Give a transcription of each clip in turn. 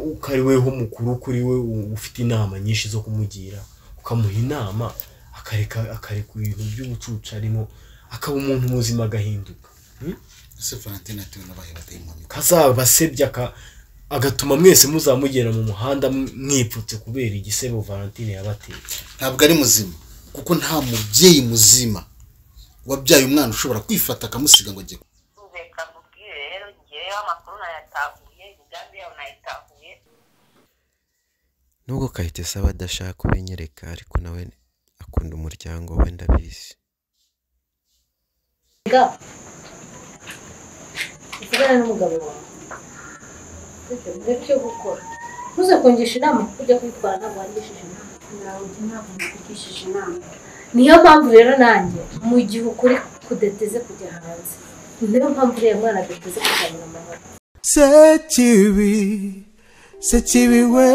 uko ari weho mukuru kuri we ufite inama nyinshi zo kumugira ukamuha inama akareka akareka ibintu by'ubucucu arimo akaba umuntu muzima agahinduka ese valentine atuye n'abaye badayimoni kazabasebya aka- agatuma mwese muzamugera mu muhanda mwipfutse kubera igisebo valentine yabateye ntabwo ari muzima kuko nta mubyeyi muzima wabyaye umwana ushobora kwifata akamusiga ngo ajye reka mubwire rero ngeyeho amakuru nayatahuye imigambi yabo nayitahuye nubwo kayitesi aba adashaka kubinyereka ariko nawe akunda umuryango we ndabizi ga usigara n'umugabo wawe bityo urebe icyo gukora ntuze kungisha inama kuko ujya kwitwara ntabwo wangishije inama ntabwo ntabwo mvugishije inama niyo mpamvu rero nanjye mu gihe ukuri kudateze kujya hanze niyo mpamvu uriya mwana adateze kuzamura amahoro sekibi sekibi we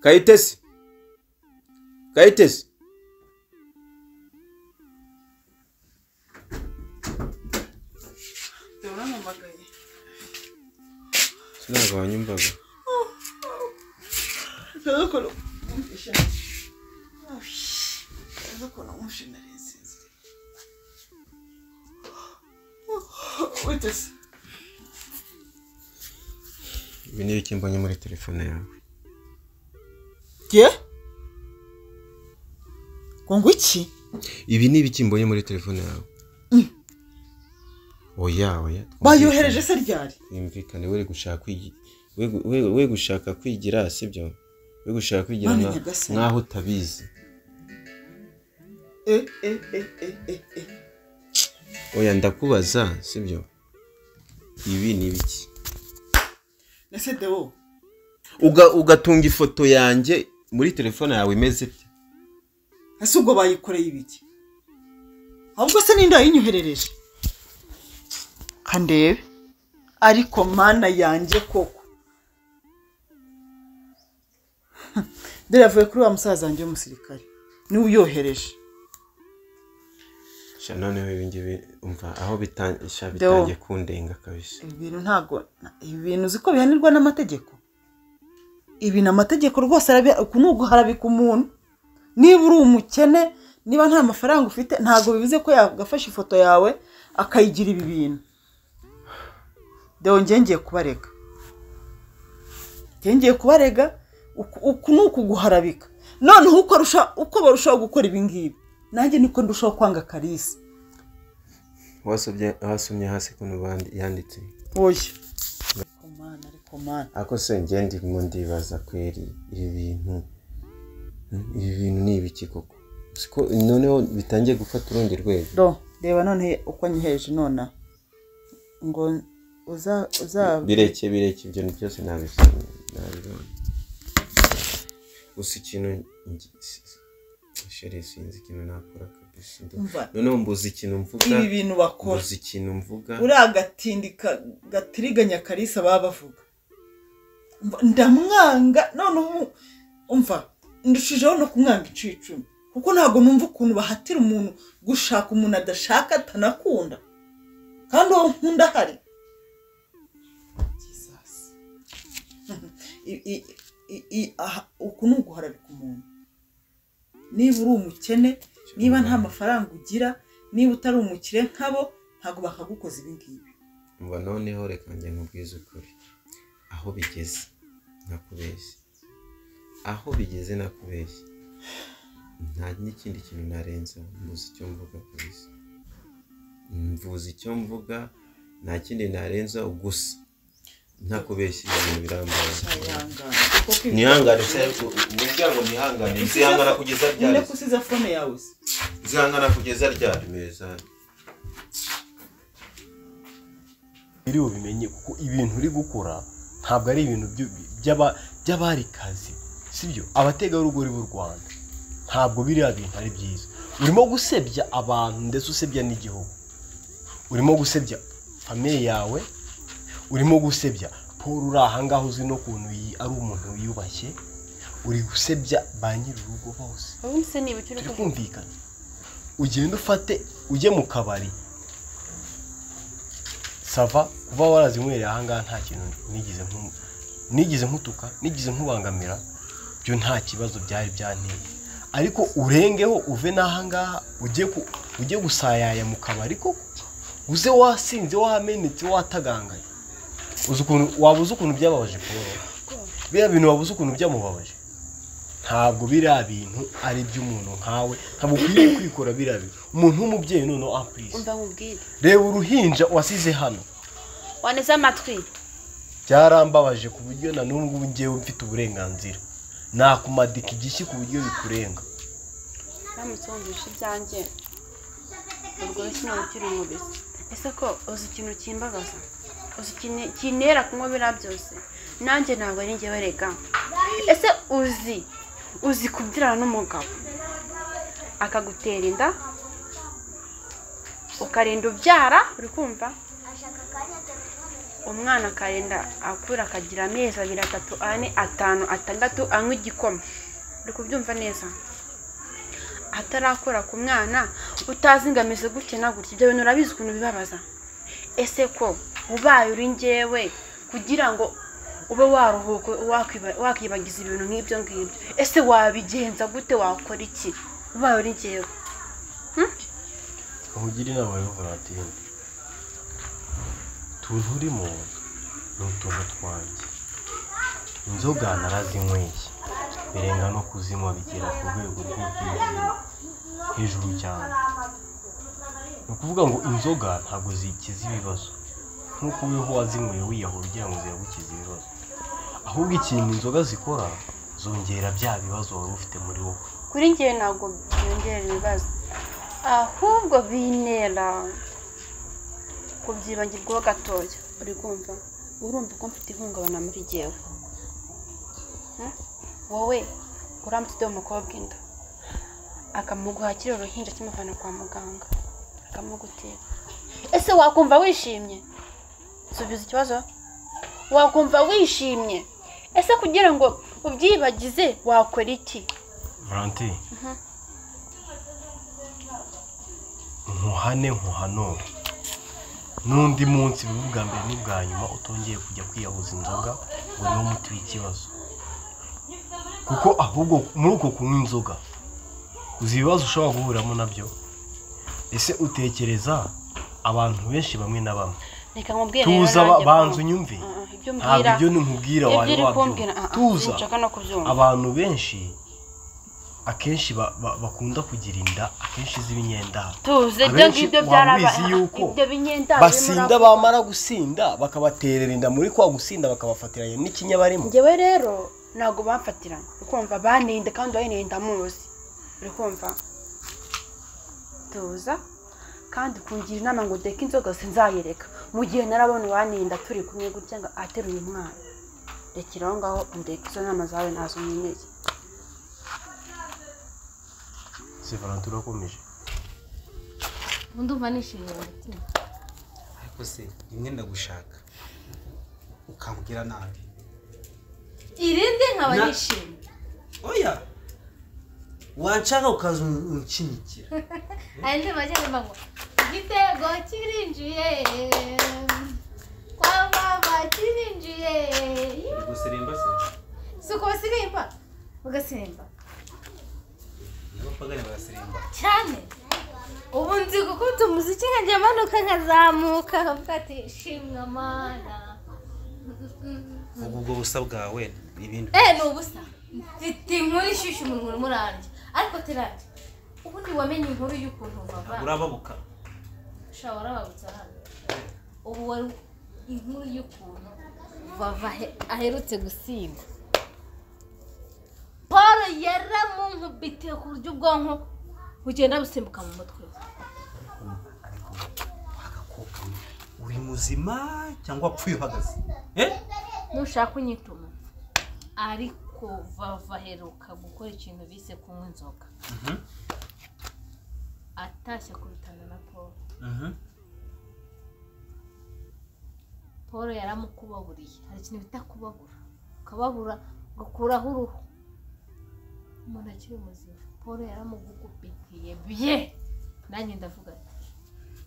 kayitesi kayitesi urampamagaye ntabwo wanyumvaga rero ukora umvisha rero ukora umvisha narinsinzire witeze ibi ni ibiki mbonye muri telefone yawe ye ngo ngo iki ibi ni ibiki mbonye muri telefone yawe oya oya bayohereje se ryari yumvikane we gushaka kwigi- we- we- we gushaka kwigira sibyo we gushaka kwigira Mani nka- nyagasani. nk'aho utabizi e e e e e e oya ndakubaza sibyo ibi ni ibiki ese dewo Uga- ugatunga ifoto yanjye muri telefone yawe imeze bye ese ubwo bayikoreye ibiki ahubwo se n'inda yinyoherereje kandebe ariko mana yanjye koko dore yavuye kuri wa musaza wanjye w'umusirikare niwe uyohereje sha noneho ibi ngibi umva aho bitan- sha Deo. bitangiye kundenga kabisa ibi bintu ntabwo ibi bintu uzi ko bihanirwa n'amategeko ibi ni amategeko rwose arabi- uku ni uguharabika umuntu niba uri umukene niba nta mafaranga ufite ntabwo bivuze ko yagafashe ifoto yawe akayigira ibi bintu dore njyewe ngiye kubarega njyewe ngiye kubarega uku- uku ni ukuguharabika noneho uko arusha- uko barushaho gukora ibi ngibi nanjye niko ndushaho kwanga karisa wasomye wasomye hasi kuno bandi yanditse oya ariko mana ariko mana ako se njye ndimo ndibaza kweri ibi bintu hmm, ibi bintu ni ibiki koko siko noneho bitangiye gufata urundi rwego do reba none uko nyiheje nonaha ngo uza uza bireke bireke ibyo ni byose nabibona nabibona gusa ikintu ngi- si- si- shere sinzi ikintu nakora kabisa ndumva- Umva. noneho mbuze ikintu mvuga ibi bintu bakora mbuze ikintu mvuga uriya gatindi ka- gatiriganya karisa baba bavuga Umva, ndamwanga none ubu umva ndushijeho no kumwanga inshuro icumi kuko ntabwo numva ukuntu bahatira umuntu gushaka umuntu adashaka atanakunda kandi uwo nkunda ahari Jesus. I- i- i- i- aha, uku ni uguharabika umuntu niba uri umukene niba nta mafaranga ugira niba utari umukire nk'abo ntabwo bakagukoza ibi ngibi umva noneho reka njye nkubwize ukuri aho bigeze nakubeshye aho bigeze nakubeshye nta n'ikindi kintu narenza mvuze icyo mvuga kabisa mvuze icyo mvuga nta kindi narenza gusa ntakubeshye ibintu birambaye Ayangana. Koko ibi- nihangane se ariko umuryango nihangane nzihangana kugeza ryari Ninde ko usize fone yawe se nzihangana kugeza ryari meza biri bubimenye kuko ibintu uri gukora ntabwo ari ibintu byu- by'aba- by'abarikazi sibyo abategarugori b'u rwanda ntabwo biriya bintu ari byiza urimo gusebya abantu ndetse usebya n'igihugu urimo gusebya famiye yawe urimo gusebya paul uri ahangaha uzi no kuntu yi- ari umuntu wiyubashye uri gusebya ba nyir'urugo bose ubundi se ni ibiki uri turi kuvuga kumvikana ugenda ufate ujye mu kabari sava kuba warazinywereye ahangaha nta kintu nigeze nku- nigeze nkutuka nigeze nkubangamira byo nta kibazo byari byanteye ariko urengeho uve n'ahangaha ujye ku ujye gusayaya mu kabari koko uze wasinze wamenetse watagangaye uzi ukuntu waba uzi ukuntu byababaje paul biriya bintu waba uzi ukuntu byamubabaje ntabwo biriya bintu ari iby'umuntu nkawe ntabwo ukwiriye kwikora biriya bintu umuntu w'umubyeyi noneho ampurisi umva nkubwire reba uruhinja wasize hano waneze amatwi byarambabaje ku buryo na n'ubu ngubu ngewe mfite uburenganzira nakumadika igishyi ku buryo bikurenga uramutse wumvishe ibyanjye urwo rushyi ukiri umubisi ese ko uzi ikintu kimbagaza uzi ikintu kintera kunywa biriya byose nanjye ntabwo ari njyewe rega ese uzi uzi kubyirana n'umugabo akagutera inda ukarinda ubyara uri kumva umwana akarinda akura akagira amezi abiri atatu ane atanu atandatu anywa igikoma uri kubyumva neza atarakora ku mwana utazingamize gutya na gutya ibyo bintu urabizi ukuntu bibabaza ese ko ubaye uri ngewe kugira ngo ube waruhuka wakwiba- wakwibagiza ibintu nk'ibyo ngibyo ese wabigenza gute wakora iki ubaye uri ngewe nkugire inama yo volatile utuntu urimo ni utuntu twanjye inzoga narazinyweye birenga no kuzinywa bigera ku rwego rw'ubwiza hejuru cyane ni ukuvuga ngo inzoga ntabwo zikiza ibibazo nk'uko weho wazinyweye wiyahura ugira ngo ziragukize ibibazo ahubwo ikintu inzoga zikora zongera bya bibazo wari ufite muri wowe kuri ngewe ntabwo byongera ibibazo ahubwo bintera kubyibagirwaho gatoya uri kumva urumva ko mfite ihungabana muri ngewe Hmm? wowe uramutse udoha umukobwa inda akamuguhakira uruhinja kimuvana kwa muganga akamugutera ese wakumva wishimye subiza ikibazo wakumva wishimye ese kugira ngo ubyibagize wakora iki valentin nkuhane nkuhanure n'undi munsi biba ubwa mbere n'ubwa nyuma utongeye kujya kwiyahuza inzoga ngo niwo muti w'ikibazo kuko ahubwo muri uko kunywa inzoga uzi ibibazo ushobora guhuriramo nabyo ese utekereza abantu benshi bamwe na bamwe reka nkubwire tuza ba- banza unyumve ibyo ntabwo mbwira ibyo nkubwira ibyo wari uri kumbwira wabyumva tuza nshaka no kubyumva abantu benshi akenshi ba- ba- bakunda kugira inda akenshi z'ibinyendaha tuze ibyo abenshi ngibyo waba byarabaye ubizi yuko ibyo binyenda basinda bamara gusinda bakabaterera inda muri kwa gusinda bakabafatiranya n'ikinya barimo ngewe rero ntabwo bamfatiranye uri kumva banenda kandi uwayenenda muzi uri kumva tuza kandi kungira inama ngo deke inzoga sinzayereka mu gihe narabona uwanenda turi kumwe gutya ngo ateruye umwana rekera aho ngaho ndeke izo nama zawe ntazo nkeneye si valentin urakomeje ubu ndumva nishimiye mu mutima ariko se rimwe ndagushaka ukambwira nabi irindi nkaba Na- nishimye oya wanshaka ukaza unshyinyikira aya ndirimbo agenda mbangwa igitego kirinjiye kwa mama kirinjiye uri guseremba se si uko basirimba bagasimba n'abapagani baraseremba cyane ubu nzi gukunda umuziki nkanjye manuka nkazamuka nkavuga ati shimwa mana ubwo ubwo busa bwawe ni ibintu eh ni ubusa mfite inkuru ishyushye umunwa urimo urarya ariko teranje ubundi wamenye inkuru y'ukuntu baba urababuka shaba warababutse hano ubu wari inkuru y'ukuntu vava ahe- aherutse gusimba paul yaramunkubitiye ku buryo ubwonko bugenda busimbuka mu mutwe we agakobwa urimo muzima cyangwa wapfuye uhagaze eh ntushaka unyituma ariko vava aheruka gukora ikintu bise kunywa inzoga Mhm. atashye ku bitanda na paul Mhm. paul yaramukubaburiye hari ikintu bita kubabura ukababura ugakuraho uruhu umuntu akiri muzima paul yaramugugupikiye bye nanjye ndavuga ati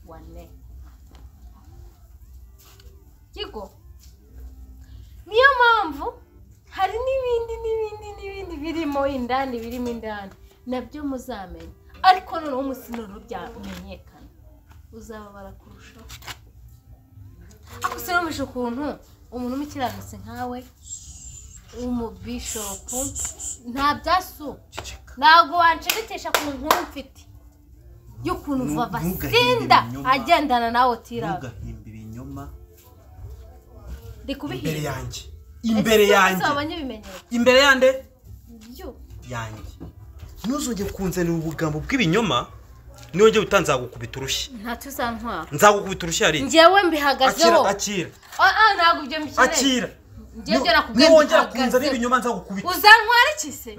wane kigo niyo mpamvu hari n'ibindi n'ibindi n'ibindi birimo indani birimo indani nabyo muzamenya ariko noneho umunsi noneho byamenyekana uzababara kurushaho ariko sinumvishe ukuntu umuntu umukiranutse nkawe w'umubishopu nta byasu ntabwo wanshegekesha ku nkuru mfite y'ukuntu Ntu- vava ntugahimbe sinda ibinyoma. agendana nawe tirava ntugahimba ibinyoma ndi kubihinga imbere yanjye imbere yanjye uzabonye ibimenyetso imbere yande byo yanjye ntuzongere kunzanira ubugambo bw'ibinyoma niyongere utanzagukubita urushyi ntacyo uzantwara nzagukubita urushyi hari njyewe mbihagazeho akira akira Ah, ah, ntabwo ibyo mbikeneye akira njyewe ibyo nakubwiye niwongera mbihagazeho. kunzanira ibinyoma nzagukubita uzantwara iki se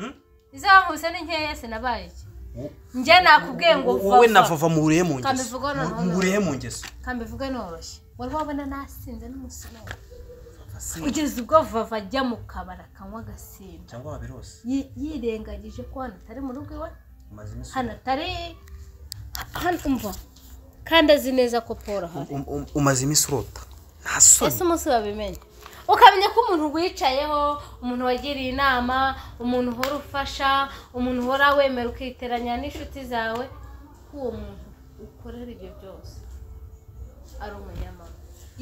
izankubise ni nkeya se nabaye iki njye nakubwiye ngo wowe vava. na vava muhuriye mu ngeso kambivuga noneho muhuriye mu noroshye. ngeso kambivuga noroshye wari wabona nasinze n'umusino kugeza ubwo vava ajya mu kabari akanywa agasimba cyangwa waberose Yi- yirengagije ko hano atari mu rugo iwe umaze iminsi hano atari hano umva kandi azi neza ko paul ahari Um- um- umaze iminsi urota nta ese soni umunsi wabimenye ukamenya ko umuntu wicayeho umuntu wagiriye inama umuntu uhora ufasha umuntu uhora wemera ukiteranya n'inshuti zawe ko uwo muntu ukorera ibyo byose ari umunyamama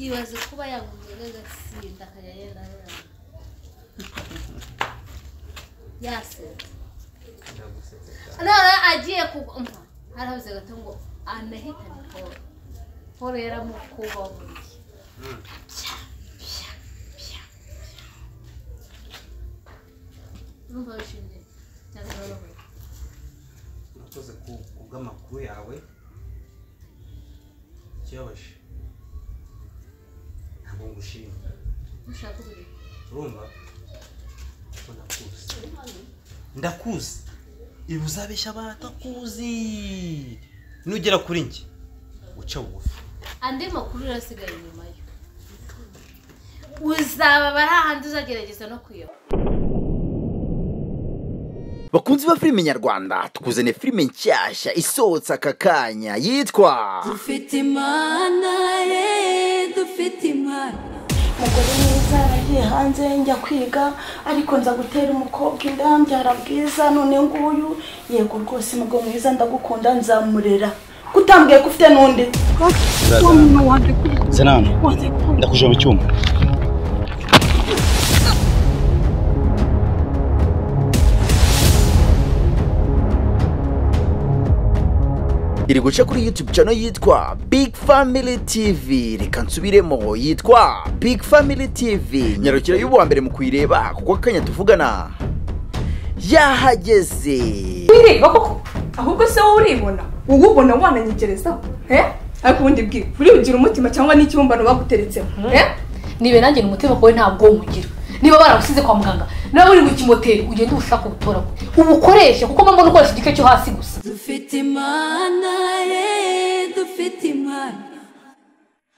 ibaze kuba yanywa inzoga agasinda akajya yenda arara yasenze none agiye kugwa umva harabuze gato ngo anahitane paul paul yaramukubaburiye urumva wishimye cyane urababara urakoze ku- ku bw'amakuru yawe ikibabaje ntabwo ngushima mushaka uburiri urumva ko nakuzi ndakuzi ibi uzabeshya abatakuzi nugera kuri njye uca bugufi andi makuru urasigaye inyuma yo uzababara hahandi uzagerageza no kuyoba bakunzi ba filime nyarwanda tukuzaniye filime nshyashya isohotse aka kanya yitwa dufite imana ye dufite imana umugore mwiza yaragiye hanze njya kwiga ariko nza gutera umukobwa inda mbyara bwiza none nguyu yego rwose umugabo mwiza ndagukunda nzamurera kutambwiye ko ufite n'undi Zaza. Wa muntu wanjye senani ndakuje mu cyumba iri guca kuri youtube channel yitwa big family tv reka nsubiremo yitwa big family tv nyarukira y'uwa mbere mu kuyireba kuko akanya tuvugana yahageze wireba koko ahubwo se wowe uribona wowe ubona wananyegerezaho eh ariko ubundi bwira uribugira umutima cyangwa n'ikibumbano baguteretsemo eh nibe nanjye ni umutima wawe ntabwo umugira niba baragusize kwa muganga nawe uri mu kimoteri ugende ubushake ubutoragure ubukoreshe kuko mba mbona ukoresha igice cyo hasi gusa dufite imana ye dufite imana